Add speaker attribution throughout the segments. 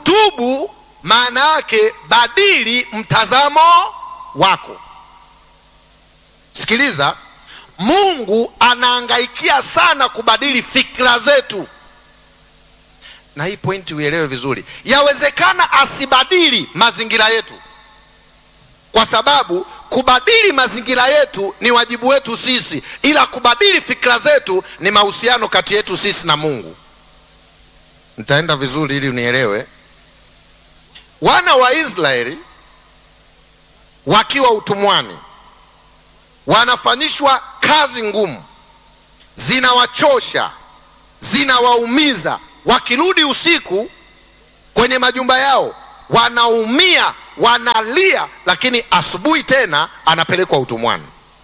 Speaker 1: tubu maana yake badili mtazamo wako sikiliza mungu anaangaikia sana kubadili fikra zetu na hii pointi uelewe vizuri yawezekana asibadili mazingira yetu kwa sababu kubadili mazingira yetu ni wajibu wetu sisi ila kubadili fikra zetu ni mahusiano kati yetu sisi na mungu nitaenda vizuri ili unielewe wana wa israeli wakiwa utumwani wanafanyishwa kazi ngumu zinawachosha zinawaumiza wakirudi usiku kwenye majumba yao wanaumia wanalia lakini asubuhi tena anapelekwa utumwani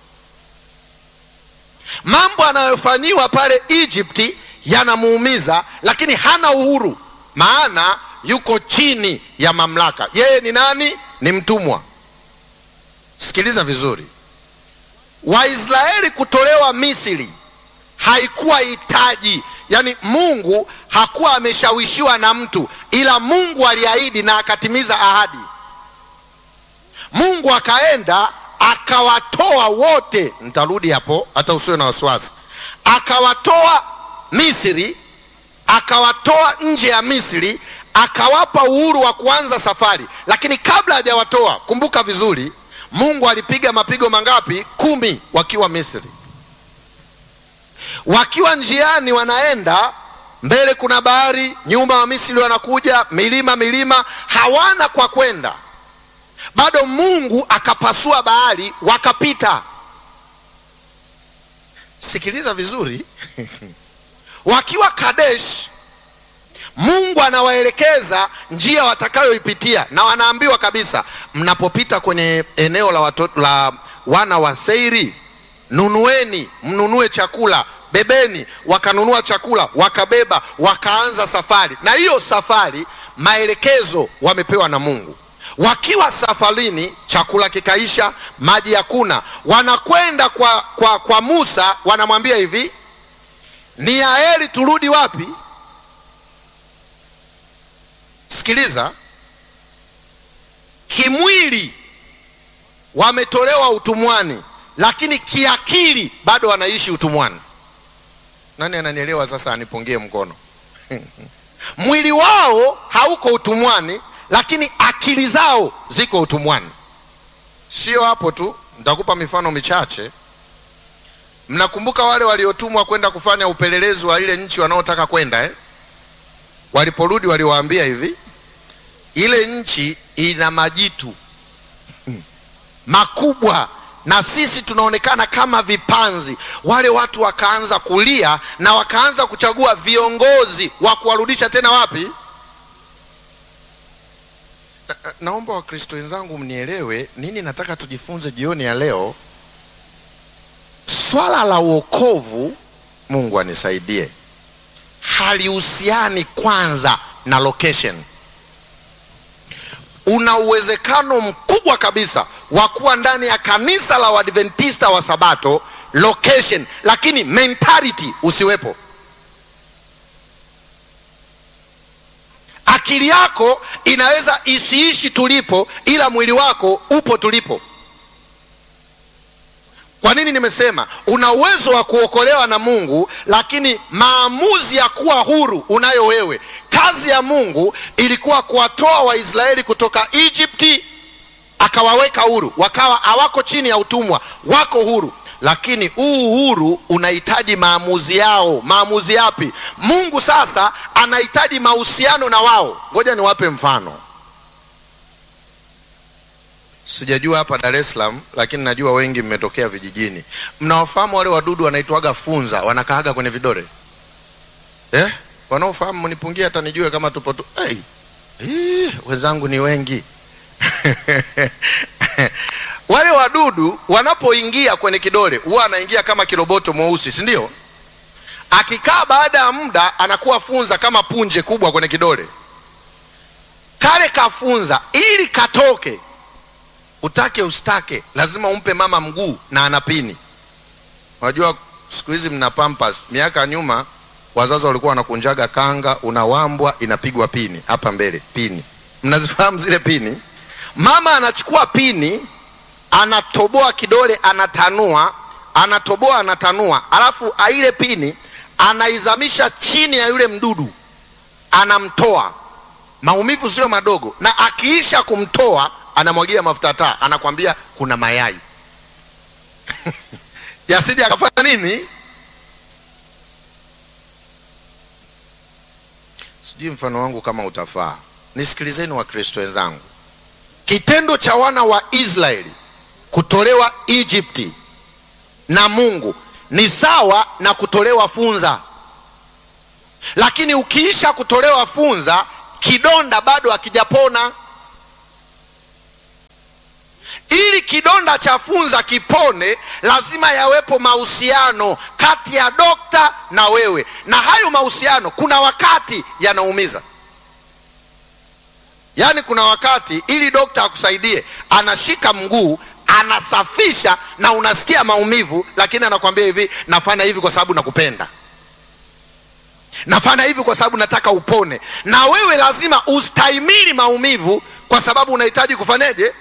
Speaker 1: mambo anayofanyiwa pale egypti yanamuumiza lakini hana uhuru maana yuko chini ya mamlaka yeye ni nani ni mtumwa sikiliza vizuri waisraeli kutolewa misri haikuwa hitaji yaani mungu hakuwa ameshawishiwa na mtu ila mungu aliahidi na akatimiza ahadi mungu akaenda akawatoa wote nitarudi hapo hata usiwe na wasiwasi akawatoa misri akawatoa nje ya misri akawapa uhuru wa kuanza safari lakini kabla hajawatoa kumbuka vizuri mungu alipiga mapigo mangapi kumi wakiwa misri wakiwa njiani wanaenda mbele kuna bahari nyuma wa misri wanakuja milima milima hawana kwa kwenda bado mungu akapasua bahari wakapita sikiliza vizuri wakiwa kadesh mungu anawaelekeza njia watakayoipitia na wanaambiwa kabisa mnapopita kwenye eneo la, watoto, la wana wa seiri nunueni mnunue chakula bebeni wakanunua chakula wakabeba wakaanza safari na hiyo safari maelekezo wamepewa na mungu wakiwa safarini chakula kikaisha maji hakuna wanakwenda kwa, kwa, kwa musa wanamwambia hivi ni heri turudi wapi sikiliza kimwili wametolewa utumwani lakini kiakili bado wanaishi utumwani nani ananielewa sasa anipungie mkono mwili wao hauko utumwani lakini akili zao ziko utumwani sio hapo tu nitakupa mifano michache mnakumbuka wale waliotumwa kwenda kufanya upelelezi wa ile nchi wanaotaka kwenda eh? waliporudi waliwaambia hivi ile nchi ina majitu makubwa na sisi tunaonekana kama vipanzi wale watu wakaanza kulia na wakaanza kuchagua viongozi wa kuwarudisha tena wapi na, na, naomba wakristo wenzangu mnielewe nini nataka tujifunze jioni ya leo swala la uokovu mungu anisaidie halihusiani kwanza na location una uwezekano mkubwa kabisa wa kuwa ndani ya kanisa la uadventista wa sabato location lakini mentality usiwepo akili yako inaweza isiishi tulipo ila mwili wako upo tulipo kwa nini nimesema una uwezo wa kuokolewa na mungu lakini maamuzi ya kuwa huru unayo wewe kazi ya mungu ilikuwa kuwatoa waisraeli kutoka egypti akawaweka huru wakawa hawako chini ya utumwa wako huru lakini huu uhuru unahitaji maamuzi yao maamuzi yapi mungu sasa anahitaji mahusiano na wao ngoja niwape mfano sijajua hapa dar es salaam lakini najua wengi mmetokea vijijini mnawafahamu wale wadudu wanaitwaga funza wanakaaga kwenye vidole eh? wanaofahamu mnipungie hata nijue kama tupo tu hey. Hii, wenzangu ni wengi wale wadudu wanapoingia kwenye kidole huwa anaingia kama kiroboto mweusi si ndio akikaa baada ya muda anakuwa funza kama punje kubwa kwenye kidole kale kafunza ili katoke utake ustake lazima umpe mama mguu na anapini unajua siku hizi mna pampas miaka nyuma wazazi walikuwa wanakunjaga kanga, unawambwa, inapigwa pini hapa mbele, pini. Mnazifahamu zile pini? Mama anachukua pini, anatoboa kidole, anatanua, anatoboa, anatanua, alafu ile pini anaizamisha chini ya yule mdudu, anamtoa. Maumivu sio madogo, na akiisha kumtoa anamwagia mafuta taa, anakwambia kuna mayai yasije akafanya nini sijui mfano wangu kama utafaa. Nisikilizeni Wakristo wenzangu, kitendo cha wana wa Israeli kutolewa Egypti na Mungu ni sawa na kutolewa funza, lakini ukiisha kutolewa funza, kidonda bado hakijapona. Ili kidonda cha funza kipone, lazima yawepo mahusiano kati ya dokta na wewe, na hayo mahusiano kuna wakati yanaumiza. Yaani, kuna wakati ili dokta akusaidie, anashika mguu anasafisha, na unasikia maumivu, lakini anakwambia hivi, nafanya hivi kwa sababu nakupenda, nafanya hivi kwa sababu nataka upone. Na wewe lazima ustahimili maumivu, kwa sababu unahitaji kufanyeje?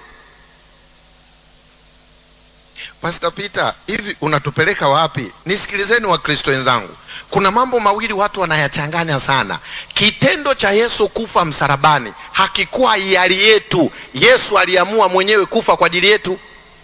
Speaker 1: Pastor Peter, hivi unatupeleka wapi? Nisikilizeni Wakristo wenzangu, kuna mambo mawili watu wanayachanganya sana. Kitendo cha Yesu kufa msalabani hakikuwa hiari yetu. Yesu aliamua mwenyewe kufa kwa ajili yetu,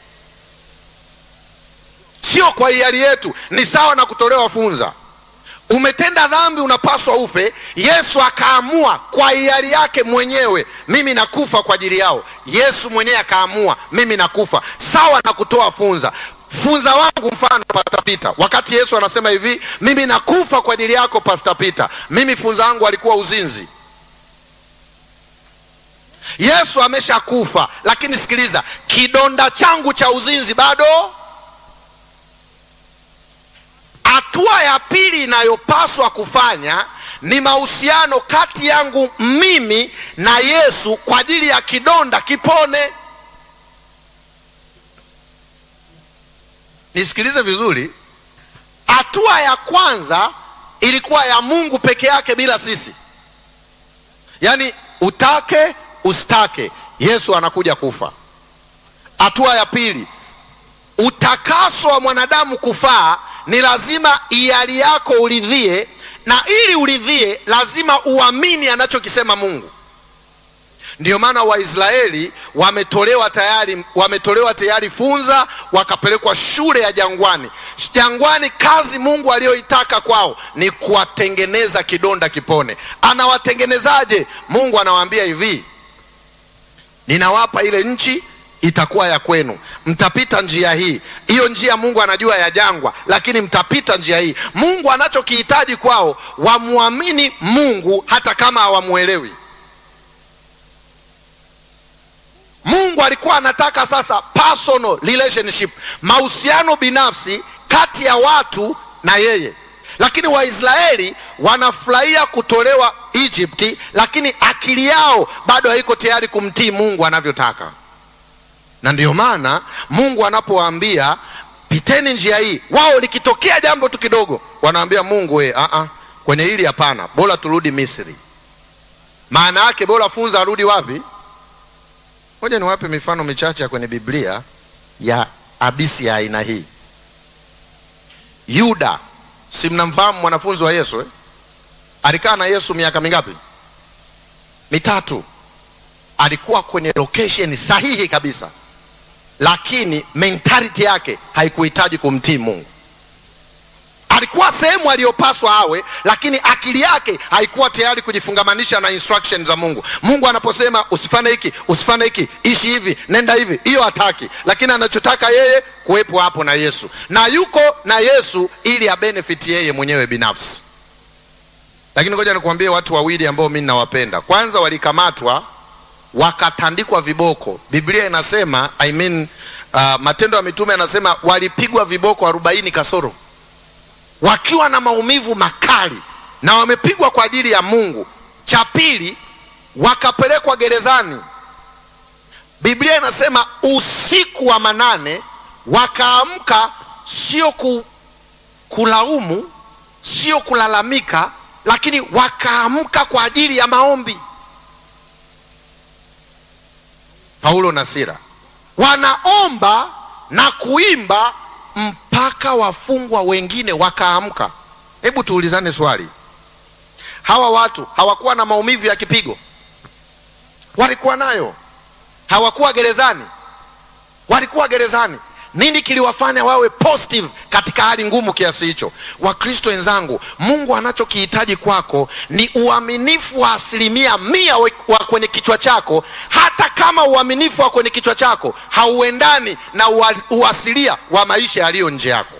Speaker 1: sio kwa hiari yetu. Ni sawa na kutolewa funza. Umetenda dhambi, unapaswa ufe. Yesu akaamua kwa hiari yake mwenyewe, mimi nakufa kwa ajili yao. Yesu mwenyewe akaamua, mimi nakufa, sawa na kutoa funza. Funza wangu mfano, Pastor Peter, wakati Yesu anasema hivi, mimi nakufa kwa ajili yako Pastor Peter, mimi funza wangu alikuwa uzinzi. Yesu ameshakufa, lakini sikiliza, kidonda changu cha uzinzi bado Hatua ya pili inayopaswa kufanya ni mahusiano kati yangu mimi na Yesu kwa ajili ya kidonda kipone. Nisikilize vizuri. Hatua ya kwanza ilikuwa ya Mungu peke yake bila sisi, yaani utake usitake, Yesu anakuja kufa. Hatua ya pili, utakaso wa mwanadamu kufaa ni lazima hiari yako uridhie, na ili uridhie lazima uamini anachokisema Mungu. Ndiyo maana Waisraeli wametolewa tayari, wametolewa tayari funza, wakapelekwa shule ya jangwani. Jangwani, kazi Mungu aliyoitaka kwao ni kuwatengeneza kidonda kipone. Anawatengenezaje? Mungu anawaambia hivi, ninawapa ile nchi itakuwa ya kwenu, mtapita njia hii. Hiyo njia Mungu anajua ya jangwa, lakini mtapita njia hii. Mungu anachokihitaji kwao, wamwamini Mungu hata kama hawamuelewi. Mungu alikuwa anataka sasa personal relationship, mahusiano binafsi kati ya watu na yeye, lakini Waisraeli wanafurahia kutolewa Egypti, lakini akili yao bado haiko tayari kumtii Mungu anavyotaka na ndiyo maana Mungu anapowaambia piteni njia hii, wao likitokea jambo tu kidogo wanaambia Mungu we, a a kwenye hili hapana, bora turudi Misri. Maana yake bora funza arudi wapi? Ngoja niwape mifano michache kwenye Biblia ya hadisi ya aina hii. Yuda, si mnamfahamu mwanafunzi wa Yesu eh? Alikaa na Yesu miaka mingapi? Mitatu. Alikuwa kwenye location sahihi kabisa lakini mentality yake haikuhitaji kumtii Mungu. Alikuwa sehemu aliyopaswa awe, lakini akili yake haikuwa tayari kujifungamanisha na instructions za Mungu. Mungu anaposema usifanye hiki, usifanye hiki, ishi hivi, nenda hivi, hiyo hataki, lakini anachotaka yeye kuwepo hapo na Yesu, na yuko na Yesu ili abenefit yeye mwenyewe binafsi. Lakini ngoja nikuambie watu wawili ambao mimi ninawapenda. Kwanza walikamatwa wakatandikwa viboko. Biblia inasema I mean, uh, Matendo ya Mitume anasema walipigwa viboko arobaini kasoro, wakiwa na maumivu makali na wamepigwa kwa ajili ya Mungu. Cha pili, wakapelekwa gerezani. Biblia inasema usiku wa manane wakaamka, sio ku, kulaumu sio kulalamika, lakini wakaamka kwa ajili ya maombi. Paulo na Sila wanaomba na kuimba mpaka wafungwa wengine wakaamka. Hebu tuulizane swali, hawa watu hawakuwa na maumivu ya kipigo? Walikuwa nayo. Hawakuwa gerezani? Walikuwa gerezani. Nini kiliwafanya wawe positive katika hali ngumu kiasi hicho? Wakristo wenzangu, Mungu anachokihitaji kwako ni uaminifu wa asilimia mia wa kwenye kichwa chako, hata kama uaminifu wa kwenye kichwa chako hauendani na uasilia wa maisha yaliyo nje yako.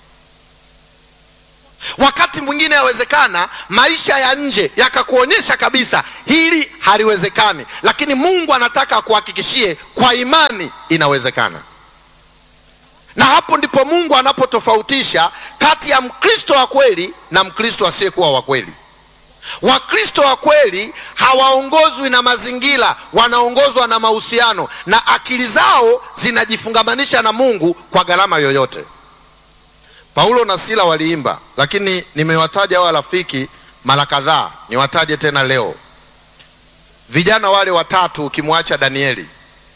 Speaker 1: Wakati mwingine yawezekana maisha ya nje yakakuonyesha kabisa hili haliwezekani, lakini Mungu anataka akuhakikishie kwa imani inawezekana na hapo ndipo Mungu anapotofautisha kati ya Mkristo wa kweli na Mkristo asiyekuwa wa kweli. Wakristo wa kweli hawaongozwi na mazingira, wanaongozwa na mahusiano, na akili zao zinajifungamanisha na Mungu kwa gharama yoyote. Paulo na Sila waliimba, lakini nimewataja hawa rafiki mara kadhaa, niwataje tena leo. Vijana wale watatu, ukimwacha Danieli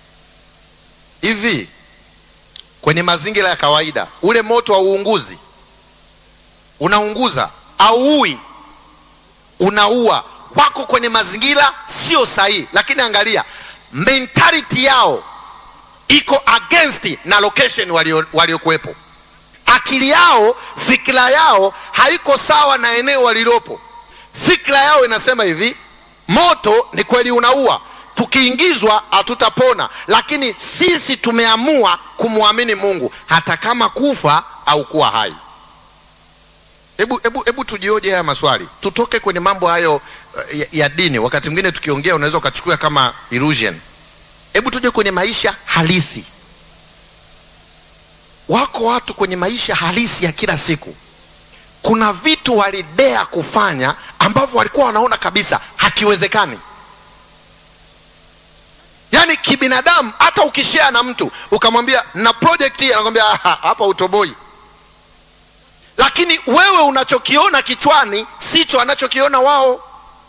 Speaker 1: hivi kwenye mazingira ya kawaida, ule moto wa uunguzi unaunguza, auui, unaua. Wako kwenye mazingira sio sahihi, lakini angalia mentality yao iko against na location waliokuwepo. Akili yao, fikira yao haiko sawa na eneo walilopo. Fikira yao inasema hivi, moto ni kweli unaua tukiingizwa hatutapona, lakini sisi tumeamua kumwamini Mungu hata kama kufa au kuwa hai. Hebu hebu hebu tujioje haya maswali, tutoke kwenye mambo hayo ya, ya dini. Wakati mwingine tukiongea unaweza ukachukua kama illusion. Hebu tuje kwenye maisha halisi. Wako watu kwenye maisha halisi ya kila siku, kuna vitu walidea kufanya ambavyo walikuwa wanaona kabisa hakiwezekani Yaani kibinadamu, hata ukishare na mtu ukamwambia na project hii, anakwambia hapa utoboi. Lakini wewe unachokiona kichwani sicho anachokiona wao.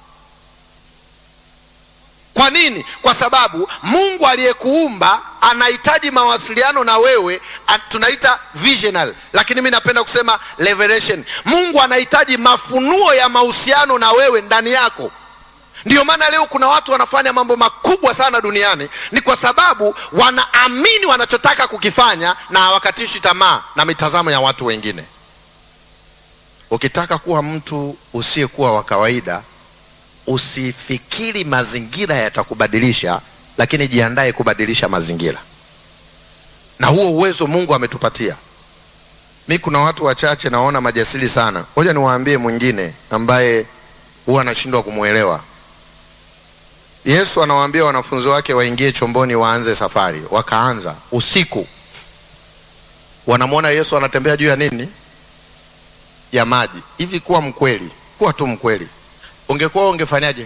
Speaker 1: Kwa nini? Kwa sababu Mungu aliyekuumba anahitaji mawasiliano na wewe, tunaita visional, lakini mimi napenda kusema revelation. Mungu anahitaji mafunuo ya mahusiano na wewe ndani yako. Ndiyo maana leo kuna watu wanafanya mambo makubwa sana duniani, ni kwa sababu wanaamini wanachotaka kukifanya na hawakatishi tamaa na mitazamo ya watu wengine. Ukitaka kuwa mtu usiyekuwa wa kawaida, usifikiri mazingira yatakubadilisha, lakini jiandae kubadilisha mazingira, na huo uwezo Mungu ametupatia. Mi kuna watu wachache naona majasiri sana. Ngoja niwaambie mwingine ambaye huwa anashindwa kumwelewa. Yesu anawaambia wanafunzi wake waingie chomboni waanze safari. Wakaanza usiku, wanamwona Yesu anatembea juu ya nini? Ya maji. Hivi kuwa mkweli, kuwa tu mkweli, ungekuwa ungefanyaje?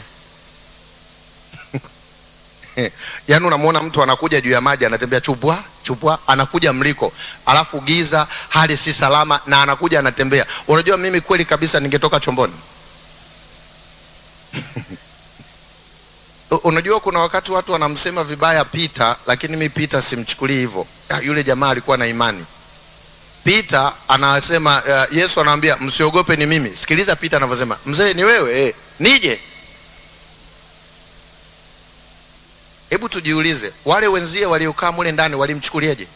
Speaker 1: Yaani unamwona mtu anakuja juu ya maji, anatembea chupwa chupwa, anakuja mliko, alafu giza, hali si salama, na anakuja anatembea. Unajua, mimi kweli kabisa ningetoka chomboni Unajua, kuna wakati watu wanamsema vibaya Pita, lakini mi Pita simchukulii hivyo. Yule jamaa alikuwa na imani. Pita anasema uh, Yesu anamwambia msiogope, ni mimi. Sikiliza Pita anavyosema, mzee ni wewe eh, nije. Hebu tujiulize, wale wenzie waliokaa mule ndani walimchukuliaje?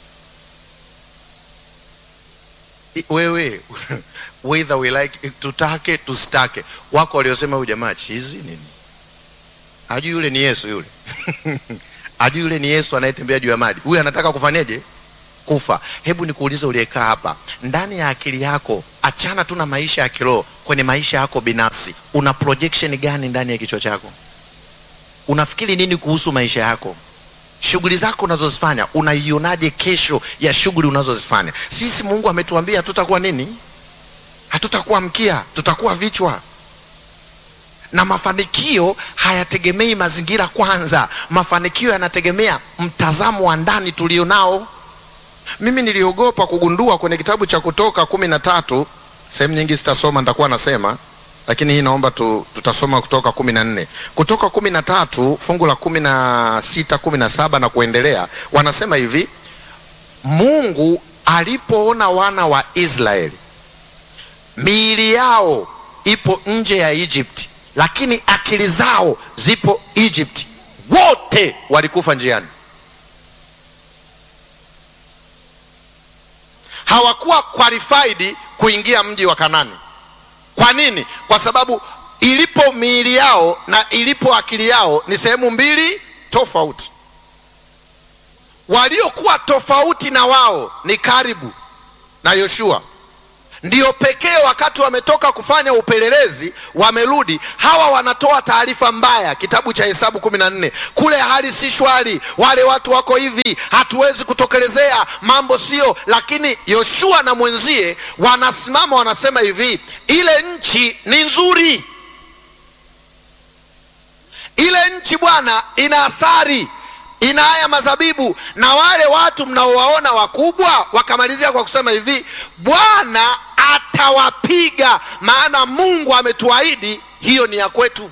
Speaker 1: Wewe whether we like, tutake tusitake, wako waliosema huyu jamaa chizi nini Hajui yule ni Yesu yule. Hajui yule ni Yesu anayetembea juu ya maji. Huyu anataka kufanyaje? Kufa. Hebu nikuulize, uliyekaa hapa, ndani ya akili yako, achana tu na maisha ya kiroho, kwenye maisha yako binafsi, una projection gani ndani ya kichwa chako? Unafikiri nini kuhusu maisha yako? Shughuli zako unazozifanya, unaionaje kesho ya shughuli unazozifanya? Sisi Mungu ametuambia tutakuwa nini? Hatutakuwa mkia, tutakuwa vichwa na mafanikio hayategemei mazingira kwanza. Mafanikio yanategemea mtazamo wa ndani tulio nao. Mimi niliogopa kugundua kwenye kitabu cha Kutoka kumi na tatu sehemu nyingi sitasoma nitakuwa nasema lakini hii naomba tu, tutasoma kutoka kumi na nne kutoka kumi na tatu fungu la kumi na sita kumi na saba na kuendelea wanasema hivi mungu alipoona wana wa israeli miili yao ipo nje ya egypti lakini akili zao zipo egypti wote walikufa njiani hawakuwa qualified kuingia mji wa kanani kwa nini kwa sababu ilipo miili yao na ilipo akili yao ni sehemu mbili tofauti waliokuwa tofauti na wao ni karibu na yoshua ndio pekee wakati wametoka kufanya upelelezi wamerudi hawa wanatoa taarifa mbaya kitabu cha hesabu kumi na nne kule hali si shwari wale watu wako hivi hatuwezi kutokelezea mambo sio lakini yoshua na mwenzie wanasimama wanasema hivi ile nchi ni nzuri ile nchi bwana ina asari ina haya mazabibu na wale watu mnaowaona wakubwa wakamalizia kwa kusema hivi bwana atawapiga maana mungu ametuahidi hiyo ni ya kwetu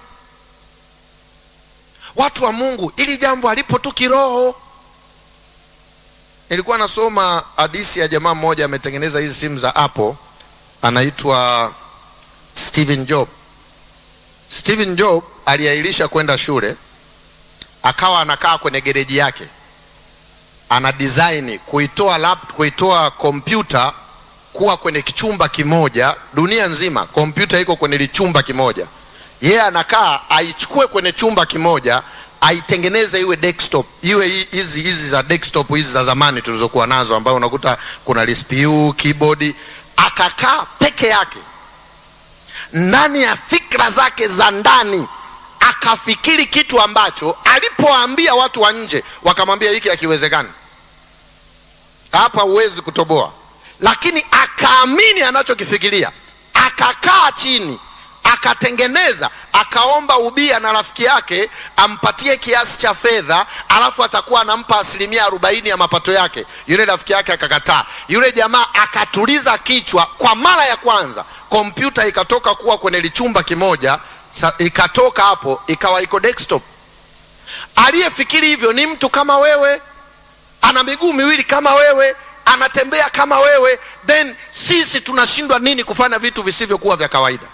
Speaker 1: watu wa mungu ili jambo alipo tu kiroho nilikuwa nasoma hadisi ya jamaa mmoja ametengeneza hizi simu za apple anaitwa stephen job stephen job aliahirisha kwenda shule akawa anakaa kwenye gereji yake ana design kuitoa lap, kuitoa kompyuta kuwa kwenye kichumba kimoja dunia nzima kompyuta iko kwenye lichumba kimoja yeye yeah, anakaa aichukue kwenye chumba kimoja aitengeneze iwe desktop iwe hizi hizi za desktop hizi za zamani tulizokuwa nazo ambayo unakuta kuna CPU keyboard akakaa peke yake ndani ya fikra zake za ndani akafikiri kitu ambacho alipoambia watu wa nje wakamwambia hiki hakiwezekani hapa huwezi kutoboa lakini akaamini anachokifikiria akakaa chini akatengeneza akaomba ubia na rafiki yake ampatie kiasi cha fedha alafu atakuwa anampa asilimia arobaini ya mapato yake yule rafiki yake akakataa yule jamaa akatuliza kichwa kwa mara ya kwanza kompyuta ikatoka kuwa kwenye lichumba kimoja sa, ikatoka hapo ikawa iko desktop aliyefikiri hivyo ni mtu kama wewe ana miguu miwili kama wewe anatembea kama wewe then sisi tunashindwa nini kufanya vitu visivyokuwa vya kawaida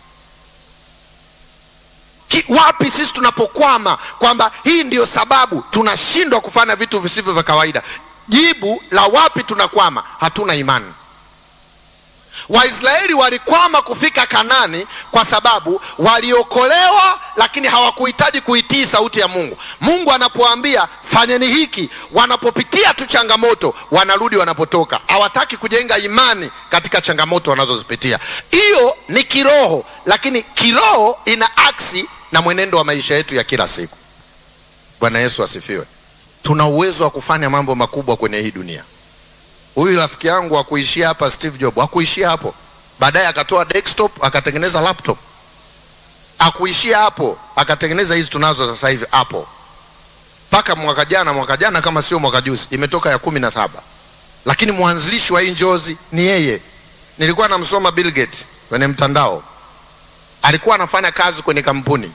Speaker 1: Ki, wapi sisi tunapokwama kwamba hii ndiyo sababu tunashindwa kufanya vitu visivyo vya kawaida jibu la wapi tunakwama hatuna imani waisraeli walikwama kufika kanani kwa sababu waliokolewa lakini hawakuhitaji kuitii sauti ya mungu mungu anapoambia fanyeni hiki wanapopitia tu changamoto wanarudi wanapotoka hawataki kujenga imani katika changamoto wanazozipitia hiyo ni kiroho lakini kiroho ina aksi na mwenendo wa maisha yetu ya kila siku bwana yesu asifiwe tuna uwezo wa kufanya mambo makubwa kwenye hii dunia huyu rafiki yangu akuishia hapa steve job akuishia hapo baadaye akatoa desktop akatengeneza laptop akuishia hapo akatengeneza hizi tunazo sasa hivi apple mpaka mwaka jana mwaka jana kama sio mwaka juzi imetoka ya kumi na saba lakini mwanzilishi wa hii njozi ni yeye nilikuwa namsoma bill gates kwenye mtandao alikuwa anafanya kazi kwenye kampuni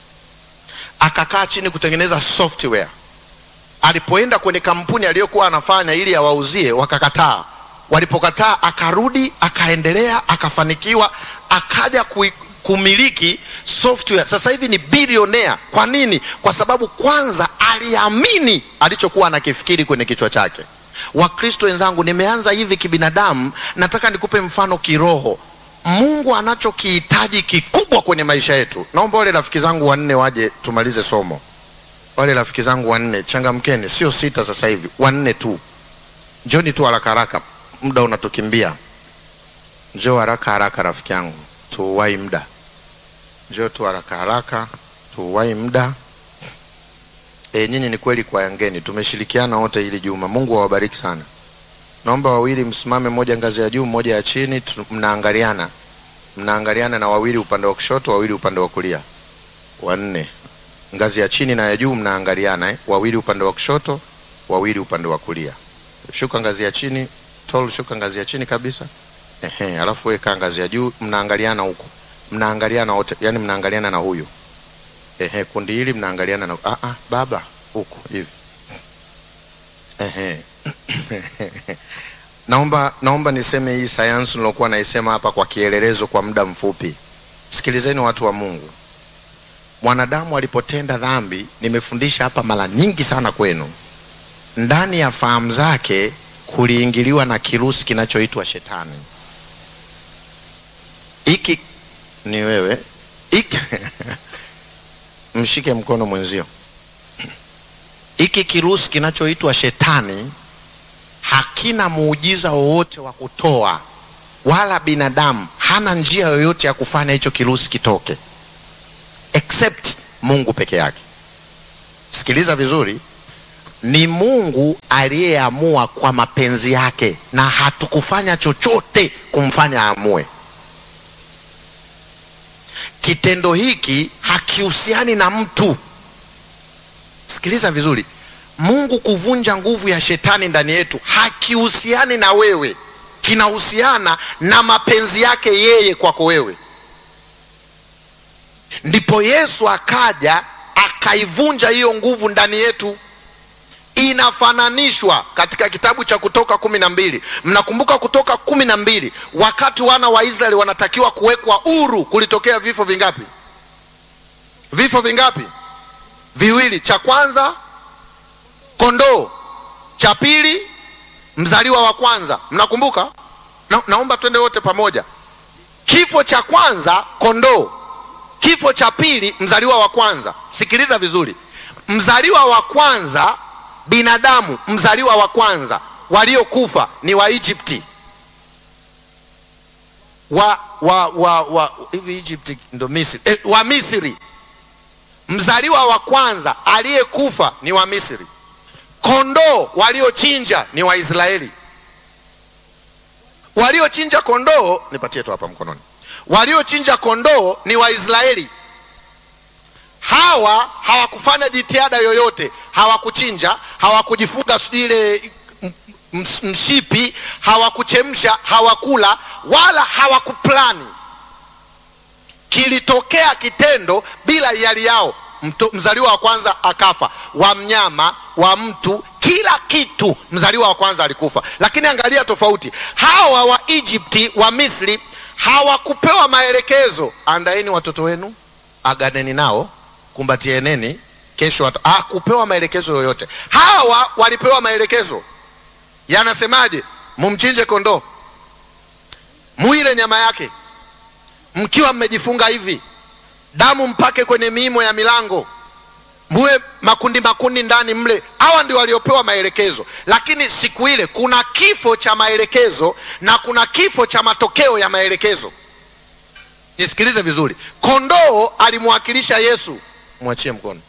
Speaker 1: akakaa chini kutengeneza software alipoenda kwenye kampuni aliyokuwa anafanya ili awauzie wakakataa walipokataa akarudi akaendelea akafanikiwa akaja kui, kumiliki software sasa hivi ni bilionea kwa nini kwa sababu kwanza aliamini alichokuwa anakifikiri kwenye kichwa chake wakristo wenzangu nimeanza hivi kibinadamu nataka nikupe mfano kiroho mungu anachokihitaji kikubwa kwenye maisha yetu naomba wale rafiki zangu wanne waje tumalize somo wale rafiki zangu wanne changamkeni sio sita sasa hivi wanne tu njoni tu haraka haraka muda unatukimbia njoo haraka haraka rafiki yangu tuuwai muda njoo tu haraka haraka tuuwai muda e, nyinyi ni kweli kwa yangeni tumeshirikiana wote hili juma mungu awabariki sana naomba wawili msimame mmoja ngazi ya juu mmoja ya chini tu- mnaangaliana mnaangaliana na wawili upande wa kushoto wawili upande wa kulia wanne ngazi ya chini na ya juu mnaangaliana eh? wawili upande wa kushoto wawili upande wa kulia shuka ngazi ya chini tol shuka ngazi ya chini kabisa Ehe, alafu weka ngazi ya juu, mnaangaliana huko, mnaangaliana wote, yani mnaangaliana na huyu. Ehe, kundi hili mnaangaliana na ah, ah, baba huko hivi. Ehe. naomba naomba niseme hii sayansi nilokuwa naisema hapa kwa kielelezo kwa muda mfupi. Sikilizeni watu wa Mungu, mwanadamu alipotenda dhambi, nimefundisha hapa mara nyingi sana kwenu, ndani ya fahamu zake kuliingiliwa na kirusi kinachoitwa shetani. Iki ni wewe iki mshike mkono mwenzio. Hiki kirusi kinachoitwa shetani hakina muujiza wowote wa kutoa, wala binadamu hana njia yoyote ya kufanya hicho kirusi kitoke except Mungu peke yake. Sikiliza vizuri, ni Mungu aliyeamua kwa mapenzi yake, na hatukufanya chochote kumfanya aamue. Kitendo hiki hakihusiani na mtu. Sikiliza vizuri, Mungu kuvunja nguvu ya shetani ndani yetu hakihusiani na wewe, kinahusiana na mapenzi yake yeye kwako wewe. Ndipo Yesu akaja akaivunja hiyo nguvu ndani yetu. Inafananishwa katika kitabu cha Kutoka kumi na mbili. Mnakumbuka Kutoka kumi na mbili, wakati wana wa Israeli wanatakiwa kuwekwa huru, kulitokea vifo vingapi? Vifo vingapi? Viwili. Cha kwanza kondoo, cha pili mzaliwa wa kwanza. Mnakumbuka? Na, naomba twende wote pamoja. Kifo cha kwanza kondoo, kifo cha pili mzaliwa wa kwanza. Sikiliza vizuri, mzaliwa wa kwanza binadamu, mzaliwa wa kwanza waliokufa ni wa Egypti wa wa wa wa hivi Egypt ndo Misri eh, wa Misri. Mzaliwa wa kwanza aliyekufa ni wa Misri. Kondoo waliochinja ni Waisraeli. Waliochinja kondoo, nipatie tu hapa mkononi. Waliochinja kondoo ni Waisraeli. Hawa hawakufanya jitihada yoyote, hawakuchinja, hawakujifunga sijui ile mshipi, hawakuchemsha, hawakula wala hawakuplani. Kilitokea kitendo bila hiari yao. Mto, mzaliwa wa kwanza akafa, wa mnyama, wa mtu, kila kitu, mzaliwa wa kwanza alikufa. Lakini angalia tofauti, hawa wa Egypti, wa Misri hawakupewa maelekezo, andaeni watoto wenu, aganeni nao, kumbatieneni kesho watu. Hakupewa maelekezo yoyote. Hawa walipewa maelekezo yanasemaje? Mumchinje kondoo, muile nyama yake mkiwa mmejifunga hivi, damu mpake kwenye miimo ya milango, muwe makundi makundi ndani mle. Hawa ndio waliopewa maelekezo, lakini siku ile kuna kifo cha maelekezo na kuna kifo cha matokeo ya maelekezo. Nisikilize vizuri, kondoo alimwakilisha Yesu. Mwachie mkono.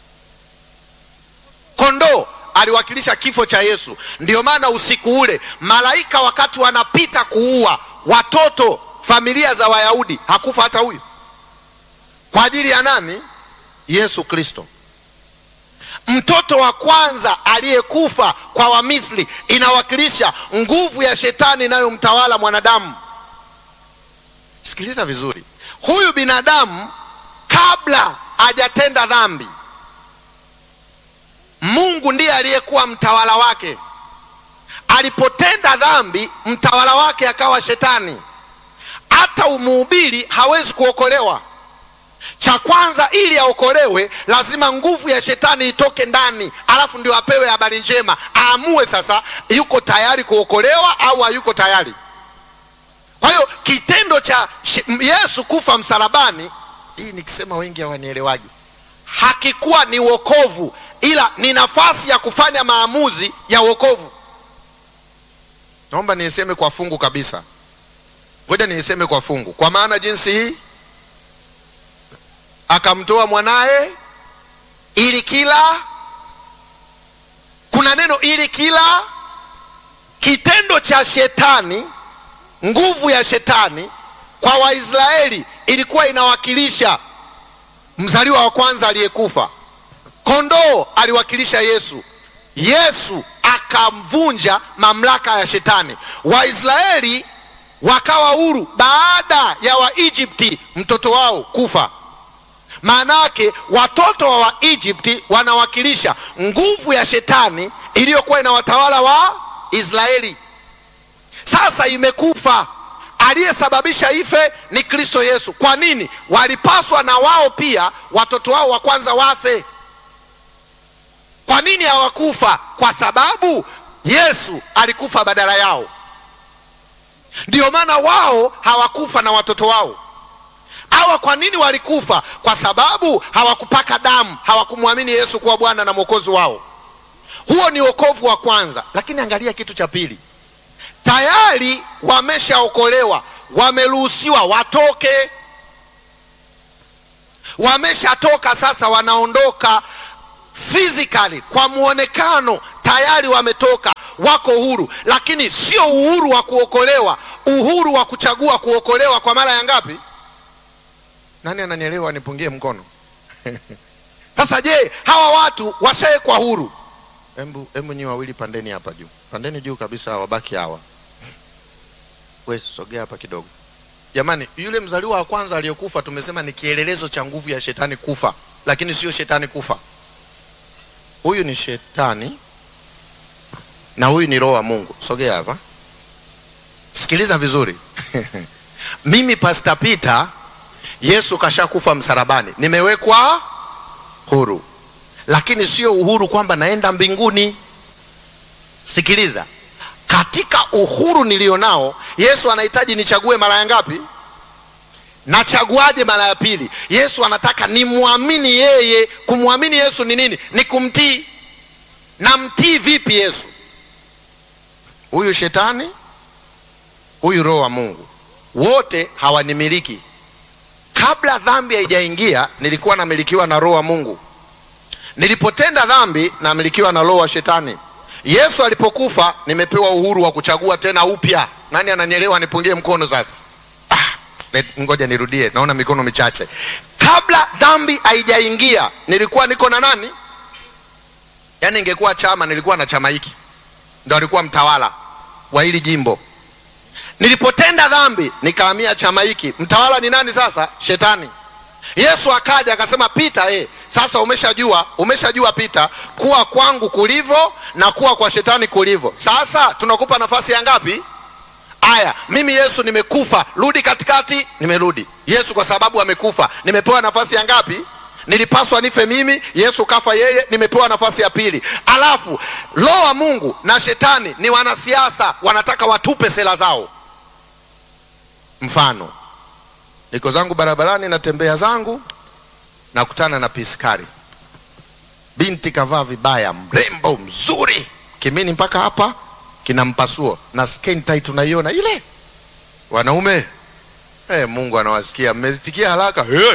Speaker 1: Kondoo aliwakilisha kifo cha Yesu. Ndiyo maana usiku ule malaika wakati wanapita kuua watoto familia za Wayahudi, hakufa hata huyu. Kwa ajili ya nani? Yesu Kristo. Mtoto wa kwanza aliyekufa kwa Wamisri inawakilisha nguvu ya shetani inayomtawala mwanadamu. Sikiliza vizuri, huyu binadamu kabla hajatenda dhambi, Mungu ndiye aliyekuwa mtawala wake. Alipotenda dhambi, mtawala wake akawa shetani. Hata umuhubiri hawezi kuokolewa. Cha kwanza, ili aokolewe, lazima nguvu ya shetani itoke ndani, alafu ndio apewe habari njema, aamue sasa yuko tayari kuokolewa au hayuko tayari. Kwa hiyo kitendo cha Yesu kufa msalabani, hii nikisema wengi hawanielewaji, hakikuwa ni wokovu, ila ni nafasi ya kufanya maamuzi ya wokovu. Naomba niiseme kwa fungu kabisa, ngoja niiseme kwa fungu, kwa maana jinsi hii akamtoa mwanaye ili kila, kuna neno ili kila. Kitendo cha shetani, nguvu ya shetani kwa Waisraeli ilikuwa inawakilisha mzaliwa wa kwanza aliyekufa. Kondoo aliwakilisha Yesu. Yesu akamvunja mamlaka ya shetani. Waisraeli wakawa huru baada ya waegypti mtoto wao kufa maana yake watoto wa waegypti wanawakilisha nguvu ya shetani iliyokuwa inawatawala wa israeli sasa imekufa aliyesababisha ife ni kristo yesu kwa nini walipaswa na wao pia watoto wao wa kwanza wafe kwa nini hawakufa kwa sababu yesu alikufa badala yao ndiyo maana wao hawakufa na watoto wao hawa kwa nini walikufa kwa sababu hawakupaka damu hawakumwamini yesu kuwa bwana na mwokozi wao huo ni wokovu wa kwanza lakini angalia kitu cha pili tayari wameshaokolewa wameruhusiwa watoke wameshatoka sasa wanaondoka physically kwa muonekano tayari wametoka wako huru lakini sio uhuru wa kuokolewa uhuru wa kuchagua kuokolewa kwa mara ya ngapi nani ananielewa nipungie mkono sasa je hawa watu washawekwa huru hebu hebu nyi wawili pandeni hapa juu pandeni juu kabisa wabaki hawa we sogea hapa kidogo jamani yule mzaliwa wa kwanza aliyekufa tumesema ni kielelezo cha nguvu ya shetani kufa lakini sio shetani kufa huyu ni shetani na huyu ni roho wa mungu sogea hapa sikiliza vizuri mimi pasta peter yesu kashakufa msalabani nimewekwa huru lakini sio uhuru kwamba naenda mbinguni sikiliza katika uhuru nilionao yesu anahitaji nichague mara ya ngapi nachaguaje mara ya pili yesu anataka nimwamini yeye kumwamini yesu ni nini ni kumtii namtii vipi yesu huyu shetani huyu roho wa mungu wote hawanimiliki kabla dhambi haijaingia nilikuwa namilikiwa na roho wa mungu nilipotenda dhambi namilikiwa na roho wa shetani yesu alipokufa nimepewa uhuru wa kuchagua tena upya nani ananielewa nipungie mkono sasa ah, let- ngoja nirudie naona mikono michache kabla dhambi haijaingia nilikuwa niko na nani yaani ingekuwa chama nilikuwa na chama hiki ndo alikuwa mtawala wa hili jimbo nilipotenda dhambi nikahamia chama hiki mtawala ni nani sasa shetani yesu akaja akasema pita eh, sasa umeshajua umeshajua pita kuwa kwangu kulivyo na kuwa kwa shetani kulivyo sasa tunakupa nafasi ya ngapi aya mimi yesu nimekufa rudi katikati nimerudi yesu kwa sababu amekufa nimepewa nafasi ya ngapi nilipaswa nife mimi yesu kafa yeye nimepewa nafasi ya pili alafu roho wa mungu na shetani ni wanasiasa wanataka watupe sera zao mfano niko zangu barabarani natembea zangu nakutana na piskari binti kavaa vibaya mrembo mzuri kimini mpaka hapa kina mpasuo na skin tight unaiona ile wanaume hey, mungu anawasikia mmezitikia haraka hey.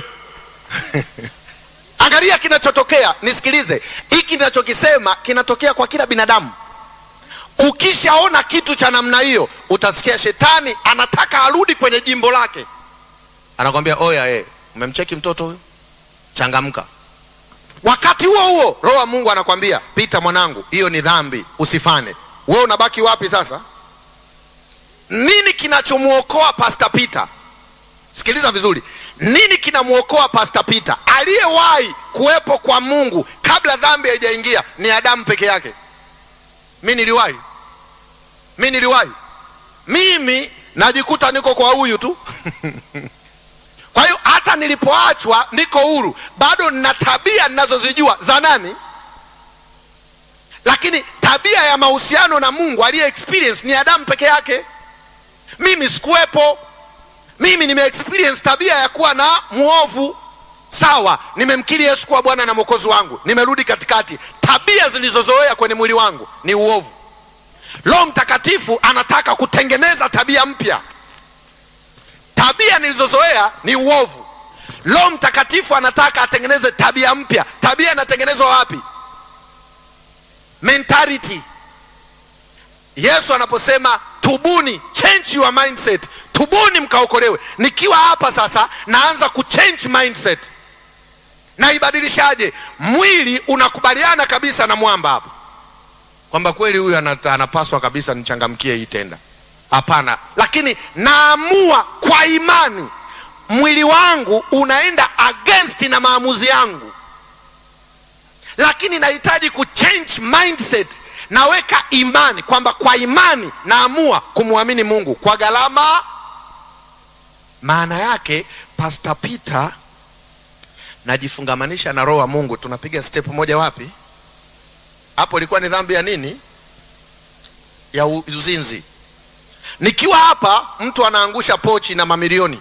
Speaker 1: angalia kinachotokea nisikilize hiki kinachokisema kinatokea kwa kila binadamu ukishaona kitu cha namna hiyo utasikia shetani anataka arudi kwenye jimbo lake anakwambia oya eh, umemcheki mtoto huyo changamka wakati huo huo roho wa mungu anakwambia pita mwanangu hiyo ni dhambi usifane wewe unabaki wapi sasa nini kinachomwokoa pasta peter sikiliza vizuri nini kinamwokoa pasta peter aliyewahi kuwepo kwa mungu kabla dhambi haijaingia ni adamu peke yake mi niliwahi mi niliwahi mimi najikuta niko kwa huyu tu kwa hiyo hata nilipoachwa niko huru bado nina tabia ninazozijua za nani lakini tabia ya mahusiano na mungu aliye experience ni adamu peke yake mimi sikuwepo mimi nime experience tabia ya kuwa na mwovu sawa nimemkiri yesu kuwa bwana na mwokozi wangu nimerudi katikati tabia zilizozoea kwenye mwili wangu ni uovu roho mtakatifu anataka kutengeneza tabia mpya tabia nilizozoea ni uovu roho mtakatifu anataka atengeneze tabia mpya tabia inatengenezwa wapi mentality yesu anaposema tubuni change your mindset tubuni mkaokolewe nikiwa hapa sasa naanza kuchange mindset naibadilishaje mwili unakubaliana kabisa na mwamba hapa kwamba kweli huyu anata- anapaswa kabisa nichangamkie hii tenda hapana lakini naamua kwa imani mwili wangu unaenda against na maamuzi yangu lakini nahitaji kuchange mindset naweka imani kwamba kwa imani naamua kumwamini mungu kwa gharama maana yake pasta peter najifungamanisha na roho wa mungu tunapiga step moja wapi hapo ilikuwa ni dhambi ya nini ya u- uzinzi nikiwa hapa mtu anaangusha pochi na mamilioni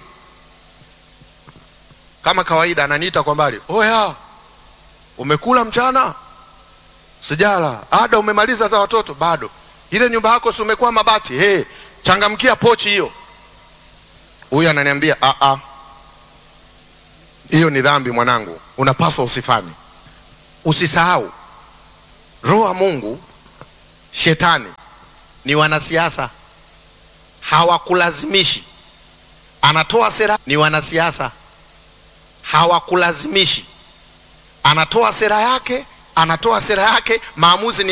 Speaker 1: kama kawaida ananiita kwa mbali oya umekula mchana sijala ada umemaliza za watoto bado ile nyumba yako si umekuwa mabati hey, changamkia pochi hiyo huyu ananiambia "Ah, ah. hiyo ni dhambi mwanangu unapaswa usifanye usisahau roho wa mungu shetani ni wanasiasa hawakulazimishi anatoa sera ni wanasiasa hawakulazimishi anatoa sera yake anatoa sera yake maamuzi ni